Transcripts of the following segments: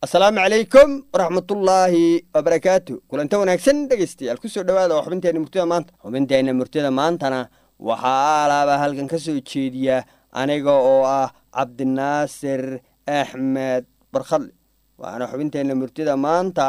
asalaamu calaykum waraxmatullaahi wabarakaatu kulanta wanaagsan dhegaystayaal kusoo dhawaada oo xubinteenna murtida maanta xubinteenna murtida maantana waxaa alaaba halkan ka soo jeediya aniga oo ah cabdinaasir axmed barkhadle waana xubinteenna murtida maanta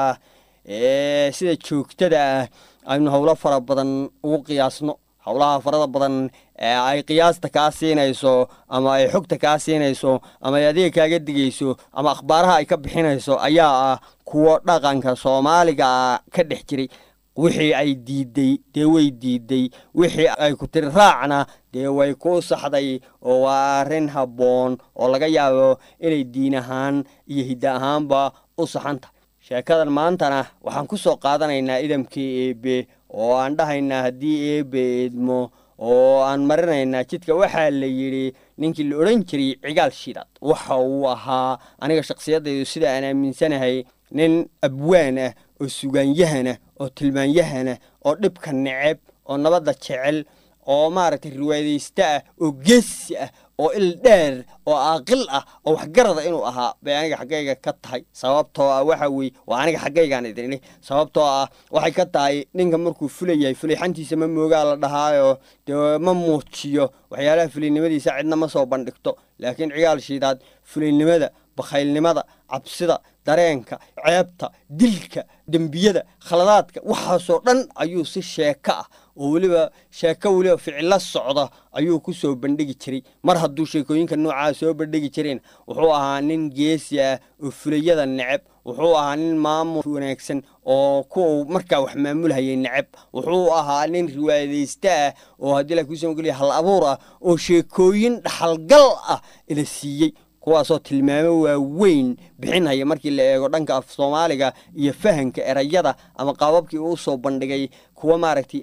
ee sida joogtada ah aynu howlo fara badan ugu qiyaasno howlaha farada badan ee ay qiyaasta kaa siinayso ama ay xogta kaa siinayso ama ay adiga kaaga digayso ama akhbaaraha ay ka bixinayso ayaa ah kuwo dhaqanka soomaaliga ka dhex jiray wixii ay diiday dee way diiday wixii ay ku tiri raacna dee way ku saxday oo waa arrin habboon oo laga yaabo inay diin ahaan iyo hidda ahaanba u saxan tahay sheekadan maantana waxaan ku soo qaadanaynaa idamkii eebe oo aan dhahaynaa haddii eebe eedmo oo aan marinaynaa jidka waxaa la yidhi ninkii la odhan jiray cigaal shidaad waxa uu ahaa aniga shakhsiyadaydu sida aan aaminsanahay nin abwaan ah oo sugaanyahanah oo tilmaanyahana oo dhibka neceb oo nabadda jecel oo maaragtay riwaayadaysta ah oo geesi ah oo il dheer oo aaqil ah oo waxgarada inuu ahaa bay aniga xaggayga ka tahay sababtoo ah waxa weye waa aniga xaggaygaan idin sababtoo ah waxay ka tahay ninka markuu fulayahay fulayxantiisa ma moogaa la dhahaayo dee ma muujiyo waxyaalaha fulaynimadiisa cidna ma soo bandhigto laakiin cigaal shiidaad fulaynimada bakhaylnimada cabsida dareenka ceebta dilka dembiyada khaladaadka waxaasoo dhan ayuu si sheeko ah oo weliba sheeko weliba ficilo socda ayuu ku soo bandhigi jiray mar hadduu sheekooyinka noocaa soo bandhigi jireen wuxuu ahaa nin geesi ah oo fulayada neceb wuxuu ahaa nin maamul wanaagsan oo kuwa markaa wax maamulhayay neceb wuxuu ahaa nin riwaayadaysta ah oo haddii la kuusoo geliya hal abuur ah oo sheekooyin dhaxalgal ah ila siiyey kuwaasoo tilmaamo waaweyn bixinhaya markii la eego dhanka af soomaaliga iyo fahanka erayada ama qaababkii uu soo bandhigay kuwa maaragtay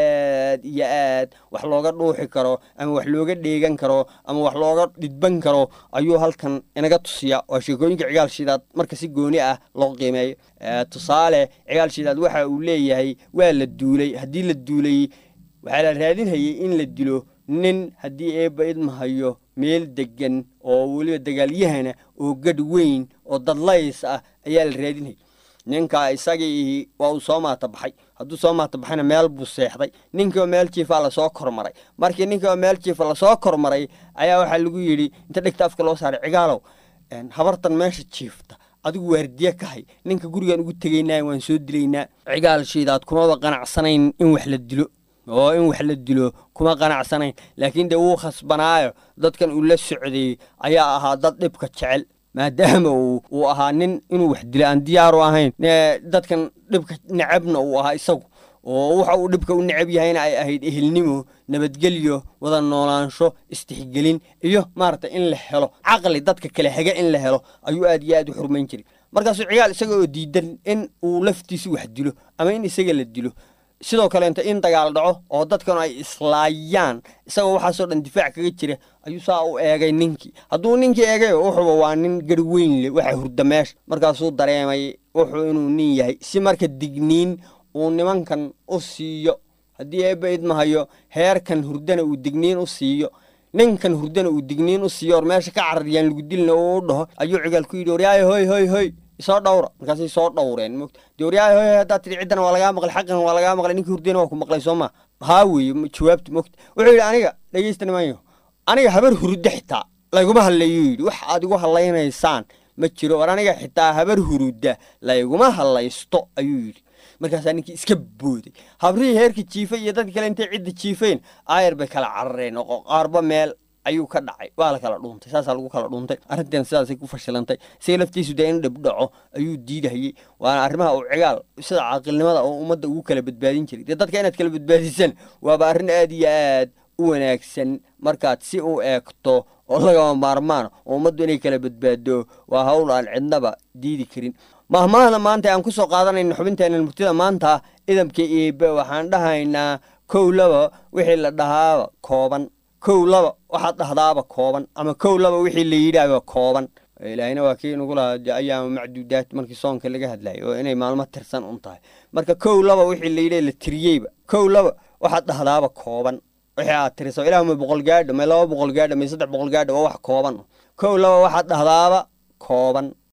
aad iyo aad wax looga dhuuxi karo ama wax looga dheegan karo ama wax looga dhidban karo ayuu halkan inaga tusiya waa sheekooyinka cigaal shidaad marka si gooni ah loo qiimeeyo tusaale cigaal shidaad waxa uu leeyahay waa la duulay haddii la duulay waxaa la raadinhayay in la dilo nin haddii eebba idmahayo meel deggan oo weliba dagaalyahana oo gadh weyn oo dadlays ah ayaa la raadinhayay ninka isagii waa uu soo maata baxay hadduu soo maata baxayna meel buu seexday ninkiioo meel jiifaa lasoo kormaray markii ninkiioo meel jiifa lasoo kormaray ayaa waxaa lagu yidhi inta dhegta afka loo saaray cigaalow habartan meesha jiifta adigu waardiye ka hay ninka gurigaan ugu tegaynaa waan soo dilaynaa cigaal shiidaad kumaba qanacsanayn in wax la dilo oo in wax la dilo kuma qanacsanayn laakiin dee wuu khasbanaayo dadkan uu la socday ayaa ahaa dad dhibka jecel maadaama uu ahaa nin inuu wax dilo aan diyaaru ahayn dadkan dhibka necabna uu ahaa isagu oo waxa uu dhibka u necab yahayna ay ahayd ehelnimo nabadgelyo wada noolaansho istixgelin iyo maaragtay in la helo caqli dadka kale haga in la helo ayuu aad iyo aad u xurmayn jiray markaasuu cigaal isaga oo diidan in uu laftiisu wax dilo ama in isaga la dilo sidoo kaleenta in dagaal dhaco oo dadkan ay islaayaan isagoo waxaasoo dhan difaac kaga jira ayuu saa u eegay ninkii hadduu ninkii eegay wuxuuba waa nin garh weyn leh waxa hurda meesha markaasuu dareemay wuxuu inuu nin yahay si marka digniin uu nimankan u siiyo haddii eebba idmahayo heerkan hurdana uu digniin u siiyo ninkan hurdana uu digniin u siiyo or meesha ka carariyaan lagu dilna uu u dhaho ayuu cigaal ku yidhi waryaayo hoy hoy hoy isoo dhawra markaasay soo dhawreen mogta dee waryahay hoy haddaad tidhi ciddana waa lagaa maqlay xaqan waa lagaa maqlay ninkii hurdayna waa ku maqlay soo maa haa weeye jawaabta mogta wuxuu yidhi aniga dhegeysta nimanyo aniga habar hurudda xitaa layguma hadlayuu yidhi wax aad igu hadlaynaysaan ma jiro war aniga xitaa habar hurudda layguma hadlaysto ayuu yidhi markaasaa ninkii iska booday habrihii heerka jiifay iyo dadka kale intay cidda jiifeen aayar bay kala carareen oo qaarba meel ayuu ka dhacay waa la kala dhuuntay saasaa lagu kala dhuuntay arrintan sidaasay ku fashilantay isaga laftiisu dee in dhibdhaco ayuu diidahayey waana arrimaha uu cigaal sida caaqilnimada oo ummadda ugu kala badbaadin jiray dee dadka inaad kala badbaadisaan waaba arrin aad iyo aad u wanaagsan markaad si u eegto oo lagama maarmaan oo ummaddu inay kala badbaado waa hawl aan cidnaba diidi karin mahmaahda maanta aan ku soo qaadanayna xubinteenna murtida maanta idamka eebe waxaan dhahaynaa kow laba wixii la dhahaaba kooban kow laba waxaad dhahdaaba kooban ama kow laba wixii la yidhaaba kooban ilaahina waa kii nagu lahaa ayaama macduudaad markii soonka laga hadlayay oo inay maalmo tirsan un tahay marka kow laba wixii la yidha la tiriyeyba kow laba waxaad dhahdaaba kooban wixii aad tiriso ilaah ma boqol gaadho may laba boqol gaadho may saddex boqol gaadho waa wax kooban kow laba waxaad dhahdaaba kooban